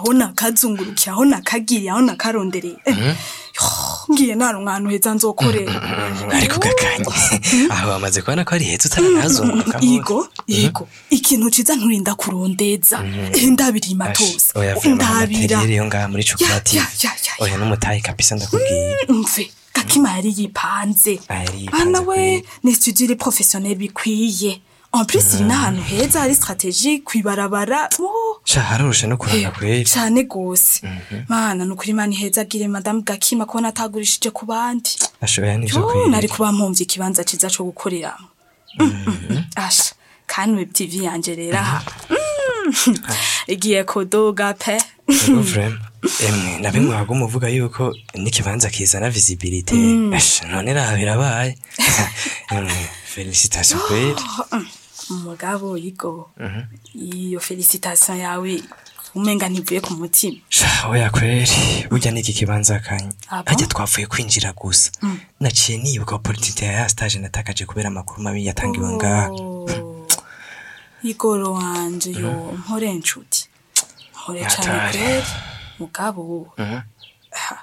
aho nakazungurukiye aho nakagiriye aho nakarondereye Eh, yo, ngiye nta ahantu heza nzokorera ariko gakanye aho bamaze kubona ko ari heza utaranazunguruka Igo, igo, ikintu ciza nturinda kurondeza. Eh, Ndabirima tose. oya vrema Ndabira. materiyeri yo ngaha muri Ya, cooperative ya, ya, ya, oya n'umutayi kabisa ndakubwiye Mve, gakima yari yipanze. Ah, yari yipanze Bana we, kweli. ni studio professionnel bikwiye. En plus, iri n'ahantu heza hari stratégie kwibarabara. Oh, sha haroroshe no kuranga kweli cyane gose. Mana, nukuri mani heza agire madame Gakima kubona atagurishije ku bandi. ashoboye nivyo Yo, kweli nari kuba mpomvye ikibanza ciza co gukoreramo. Mm, mm, mm. Asha, kandi web TV yanje rero aha. Mm, Igiye kuduga pe. Ego vrema emwe na bimwe waguma uvuga yuko n'ikibanza kizana visibilité Ash, none raha birabaye Emwe, felicitation kweli Umugabo yigo. Iyo felicitation yawe umenga ntivuye ku mutima. sha oya kweli burya n'iki kibanza kanye Ah bon? harya twavuye kwinjira gusa naciye nibuka opportunité ya ya stage natakaje kubera amakuru mabi yatangiwe ngaha Oh, Igoro wanje yo mpore nshuti. Mpore cyane Yatari. kweli. Mugabo. Ha.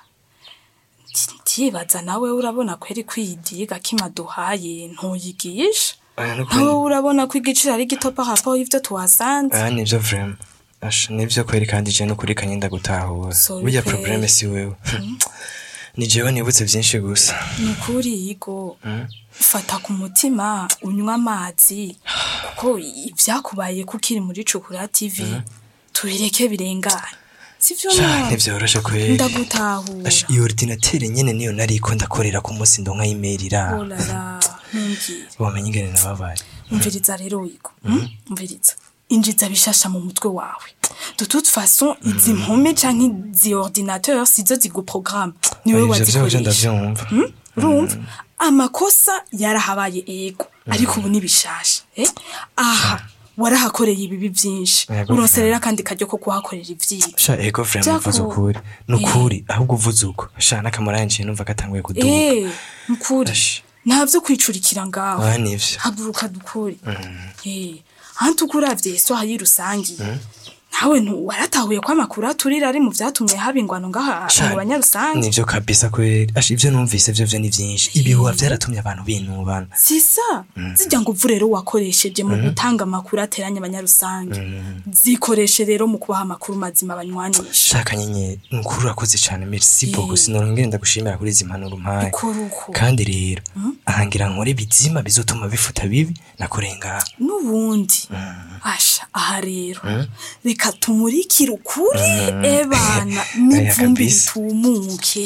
Ndibaza nawe urabona kweri kwidiga kimaduhaye ntuyigisha. Oya, nawe n'ukuri urabona ko igiciro ari gito par rapport y'ivyo tuhasanze Ah, nivyo vrema Ash, nivyo kweli kandi je n'ukuri kanye ndagutahura Sorry burya kweli. problème si wewe ni jewe nibutse vyinshi gusa ni ukuri yigo fata ku mutima unywa amazi kuko ivyakubaye ko ukiri muri cukura tv tubireke birengane sivyo sha nawe ntivyoroshe kweli ndagutahura Ash, iyo ordinateur nyene niyo nariko ndakorera ku munsi ndonka email ira olala ntumbwire wamenye ingene nababaye umviriza rero wigo mm? umviriza injiza bishasha mu mutwe wawe de toute façon izi mpome canke izi ordinateur sizo ziguprogramme niwe ivyo vyovyo wazikoresha ndavyumva urumva amakosa yarahabaye ego ariko ubu ni bishasha eh? aha warahakoreye ibibi vyinshi Yego, uronse rero akandi karyo ko kuhakorera ivyiza sha ego vrema Jako- uvuze ukuri nukuri ahubwo uvuze uko sha n'akamaro yanje numva gatanguye kuduga eh mukuri Ash. nta vyo kwicurikira ngaho Ah, nivyo haguruka dukore eh hantu ukuravye iswaha rusangi nawe ntu waratahuye ko amakuru aturira ari mu vyatumye haba ingwano ngaha Sha, mu banyarusangi nivyo kabisa kweli Ash, ivyo numvise vyo vyo ni vyinshi ibihuha vyaratumye abantu binubana sisa zijya ngo uvu rero wakoresheje mu gutanga amakuru ateranya abanyarusange zikoreshe rero mu kubaha amakuru mazima banywanisha shaka nyenyeri nukuri urakoze cane merci Eh. beaucoup sinongere ndagushimira kuri izi mpanuro umpaye ukora uko kandi rero ahangira nkore bizima bizotuma bifuta bibi nakoreye ngaha n'ubundi asha aha rero reka tumurikire ukuri ebana n'ivumbi kabisa. ritumuke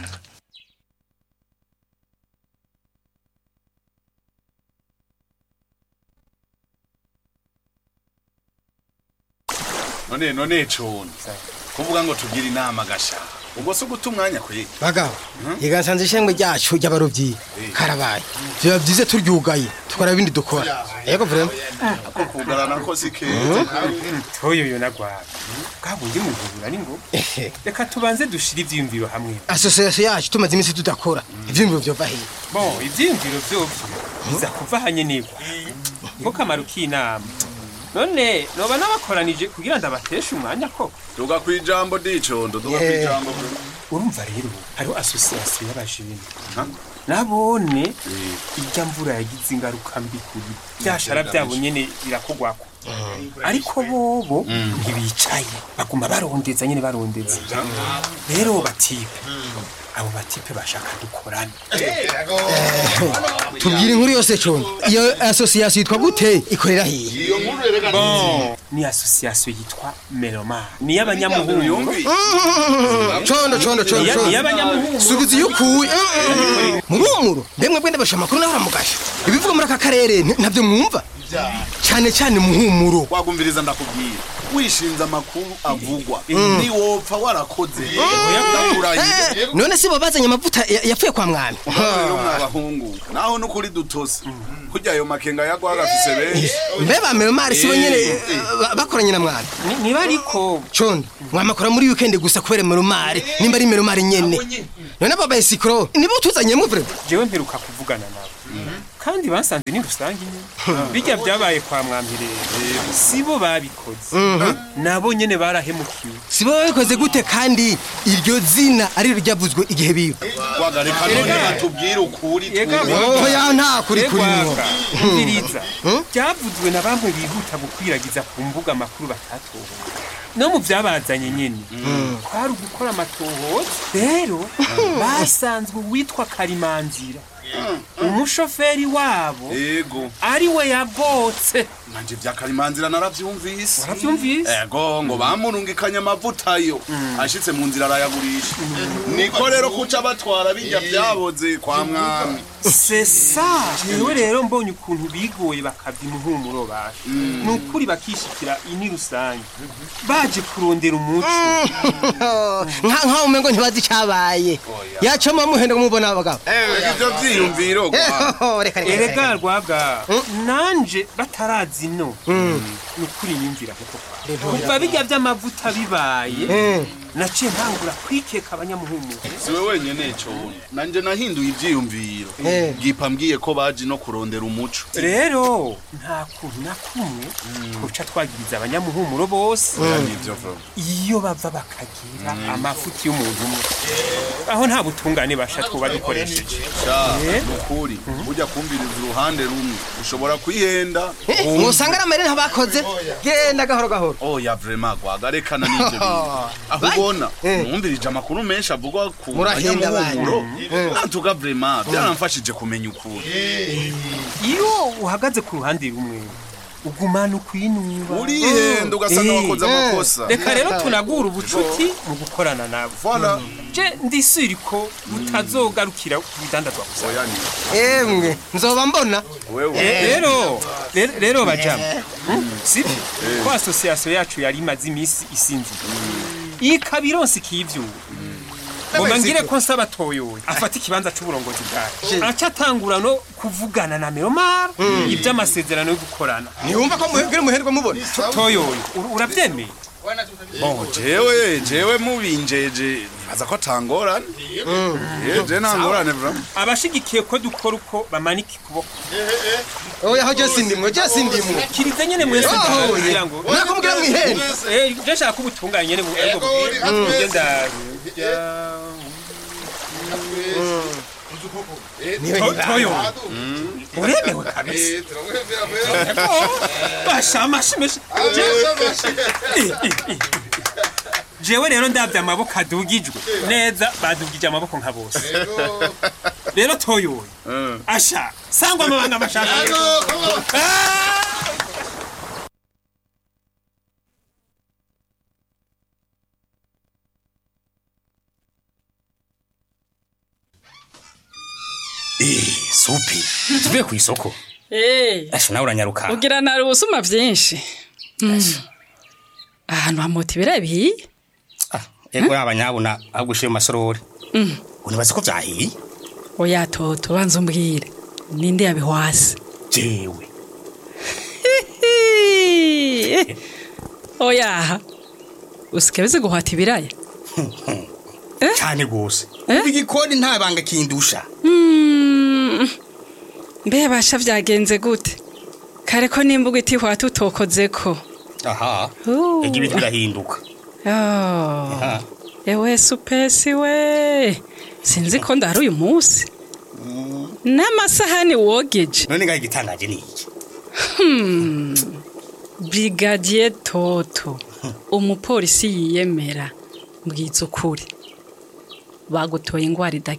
none none cone kuvuga ngo tugire inama gasha ubwo si uguta umwanya kwe bagabo igasanze ishengwe ryacu ry'abarovyi karabaye biba vyiza turyugaye tukora ibindi dukora yego vrema ko kugarana ko si keza toyo yo nagwara bwabundi muvura ni ngo reka tubanze dushire ivyiyumviro hamwe asosiyasiyo yacu tumaze iminsi tudakora ivyiyumviro vyova hehe bon ivyiyumviro vyovyo biza kuva hanyenegwa nko kamaro k'inama none noba nabakoranije kugira ndabateshe umwanya koko tuga kwijambo dicondo tuga Yeah. kwijambo urumva rero hariho asosiyasiyo y'abajene nabone irya mvura yagize ingaruka mbi kuri byashara byabo nyene birakogwako ariko bobo ntibicaye baguma barondeza nyene barondeza rero batipe abo batipe bashaka dukorane tubwire inkuru yose condo iyo asosiyasiyo yitwa gute ikorera hehe bon ni asosiyasiyo yitwa meloma ni y'abanyamuhungu condo condo condo Iya- condo iy'abanyamuhungu subiza iyo ukuye murumuro mbemwe bwende basha amakuru nawe uramugasha ibivuga muri aka karere nti- ntabyo mwumva cyane cyane muhumuro wagumviriza ndakubwira wishinze amakuru avugwa niwopfa warakoze ndakurahiye Eh, none si bo bazanye amavuta ya- yapfuye kwa mwami yo mwabahungu naho nukuri dutose kurya ayo makenga yagwa gafise benshi mbe ba melomari si bo nyene eh, ba- bakoranye na mwami Ni- niba ariko condo mwamakora muri weekend gusa kubera melomari nimba ari melomari nyene none babaye sikoro nibo tuzanye muvure jewe mperuka kuvugana nabo kandi basanze ni rusange nyine bijya byabaye kwa mwambirere si bo babikoze nabo nyene barahemukiwe si bo babikoze gute kandi iryo zina ari ryo ryavuzwe igihe biba wagareka none Erega. batubwire ukuri Ega, twebwe. oho ya nta kuri kuri mwo Egwaka, umviriza byavuzwe na bamwe bihuta gukwiragiza ku mbuga amakuru batatohoza no mu byabazanye nyine kwari ugukora amatohoza rero basanzwe uwitwa karimanzira umushoferi wabo yego ari we yagotse nanje vya karimanzira naravyumvise warabyumvise ego ngo bamurungikanye amavuta yo ashitse mu nzira arayagurisha niko rero kuca batwara bijya byaboze kwa mwami sesa jewe rero mbonye ukuntu bigoye bakavya umuhumuro basha ni ukuri bakishikira ini rusange baje kurondera umuco nka nkaho umengo ntibazi icyabaye yacoma muhenda mubona abagabo ivyo vyiyumviro kwa Eho, reka reka erega rwaga nanje batarazi no ni ukuri nyumvira kuko kuva bijya by'amavuta bibaye naciye ntangura kwikeka abanyamuhumuro siwe wenyene cone nanje nahinduye ivyiyumviro Eh. bwipa mbwiye ko baje no kurondera umuco rero nta kuntu na kumwe twoca twagiriza abanyamuhumuro bose nivyo vuba iyo bava bakagira amafuti y'umuntu umwe aho nta butungane basha twoba dukoresheje sha Eh. nukuri burya kumviriza uruhande rumwe ushobora kwihenda musanga ari amarira bakoze genda gahoro gahoro oya vrema gwagarekana n'ivyo bintu aho ubona numvirije amakuru menshi avugwa ku Murahenda banyamuhumuro nantuga vrema byaramfashije kumenya ukuri iyo uhagaze ku ruhande rumwe ugumana ukwinuba urihenda ugasanga Eh. wakoze amakosa reka rero tunagura ubucuti mu gukorana nabo Voilà. je ndisiri ko butazogarukira ku bidandazwa gusa oya ni emwe nzoba mbona wewe rero rero- rero bajama sibyo ko asosiyasiyo yacu yari imaze iminsi isinzira ikaba ironse ikivyura ngoma ngire ko nsaba toyoye afata ikibanza c'uburongozi bwayo aca atangura no kuvugana na meromar ivy'amasezerano yo gukorana ntiwumva ko muhegere muherwa mubona toyoye ur- uravyemeye bon jewe jewe mubinjeje nibaza ko atangorane Eh, je nta ngorane vrema abashigikiye ko dukora uko bamanika ikuboko oya aho jose ndimwe jose ndimwe kirize nyene mwese Oh, kugira ngo nakumubwira mwihenda Eh, je nshaka ubutunganye nyene bu- ariko bu- bugenda To- toyo uremewe kabisa bashamashimeshi jewe rero ndabye amaboko adugijwe neza badugije amaboko nka bose rero toyoye asha sangwa amabanga mashaka Ah! supi tuvuye ku isoko Eh, asha nawe uranyaruka ugira nari ubusuma byinshi Mm. ahantu hamota ibirayi bihiye Ah, ego yaba nyabuna ahubwo ushiye mu masorori unibaza ko vyahiye oya toto banza umbwire ninde yabihwase jewe Hihi. oya usikebeze guhata ibiraya cyane gose Eh? ubu igikoni nta banga kindusha Mm. mbe basha vyagenze gute kare ko nimbuga itihwata utokozeko aha Uh. ega ibintu birahinduka Oh. Aha. ewe supesi we sinzi ko ndahari uyu munsi n'amasahani wogeje none ngaho igitangaje ni iki brigadier toto umupolisi yiyemera mbwiza ukuri bagutoye ingwara